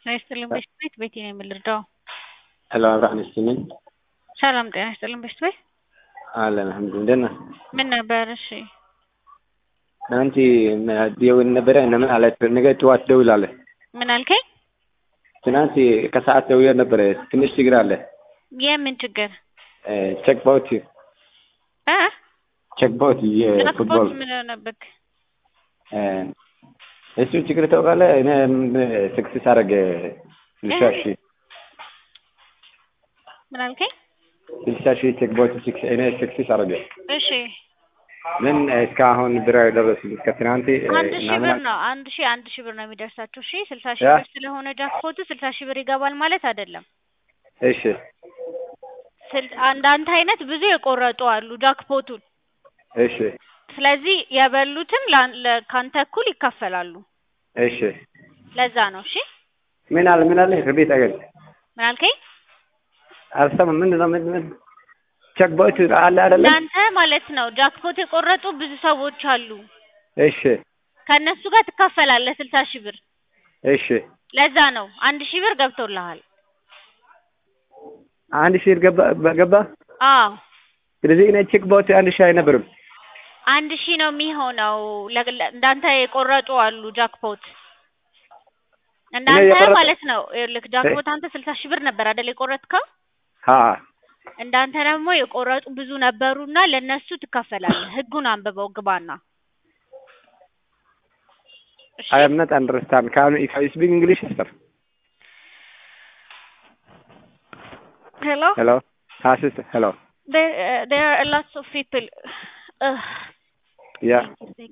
ጤና ይስጥልኝ በሽት ቤት ቤቴ ነው የምልርዳው። ሄሎ አብርሃም ነኝ። ሰላም ጤና ይስጥልኝ በሽት ቤት አለን አልሐምዱሊላህ። ደህና ምን ነበር? እሺ ትናንት ደውል ነበረ እነምን አለ ነገ ጠዋት ደውላለህ። ምን አልከኝ? ትናንት ከሰዓት ደውዬ ነበረ ትንሽ ችግር አለ። የምን ችግር? ቼክ ባውት እ ቼክ ባውት የፉትቦል ጃክፖት ምን ሆነብክ? እሱ ችግር ታውቃለህ። እኔ ስክስስ አደረገ ስልሳ ሺህ ምን አልከኝ? ስልሳ ሺህ ቼክ ባውት እኔ ስክስስ አደረገ እሺ ምን እስካሁን ብር ደረሱ እስከ ትናንት አንድ ሺህ ብር ነው። አንድ ሺህ አንድ ሺህ ብር ነው የሚደርሳችሁ። እሺ ስልሳ ሺህ ያ? ብር ስለሆነ ጃክፖቱ ስልሳ ሺህ ብር ይገባል ማለት አይደለም። እሺ ስል- አንዳንድ አይነት ብዙ የቆረጡ አሉ ጃክፖቱን። እሺ ስለዚህ የበሉትን ላን- ለ- ካንተ እኩል ይካፈላሉ። እሺ ለዛ ነው። እሺ ምን አለ ምን አለ ቤት አገል ምን አልከኝ? አልሰማም። ምንድን ነው ምንድን ነው ቼክ ባውት አለ አይደለም? እናንተ ማለት ነው ጃክፖት የቆረጡ ብዙ ሰዎች አሉ። እሺ ከእነሱ ጋር ትካፈላለህ ስልሳ ሺህ ብር። እሺ ለዛ ነው አንድ ሺህ ብር ገብቶልሃል። አንድ ሺህ ገባ ገባ። አዎ ስለዚህ እኔ ቼክ ባውት አንድ ሺህ አይነበርም። አንድ ሺህ ነው የሚሆነው። ለ- ለ- እንዳንተ የቆረጡ አሉ ጃክፖት እንዳንተ የቆረጡ- ማለት ነው። ይኸውልህ ጃክፖት አንተ ስልሳ ሺህ ብር ነበር አይደል የቆረጥከው? አ እንዳንተ ደግሞ የቆረጡ ብዙ ነበሩና ለነሱ ትካፈላለህ። ህጉን አንብበው ግባና። እሺ I am not understand. Can if I speak English, sir? hello Hello. Ah, sister. Hello. there uh, there are lots of people Ugh. Yeah.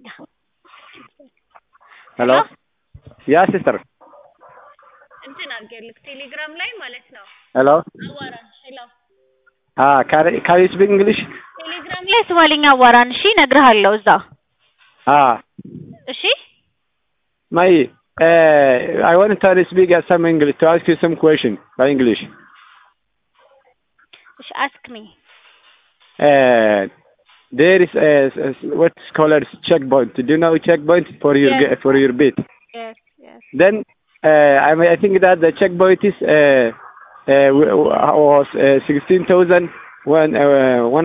Hello. Yeah, sister. እንትን አድርጌልህ ቴሌግራም ላይ ማለት ነው። Hello. አዋራን ሄሎ Ah, can can you speak English? ቴሌግራም ላይ ስዋልኛ አዋራን። እሺ እነግርሃለሁ እዛ። Ah, እሺ my. Uh, I want to speak uh, some English to ask you some question by English. እሺ አስክ ሚ Uh, there is a, a what's called checkpoint. Do you know checkpoint for your Yes. ge- for your bit? yes yes Then uh, I mean, I think that the checkpoint is uh, uh, w- w- was uh, sixteen thousand one uh, one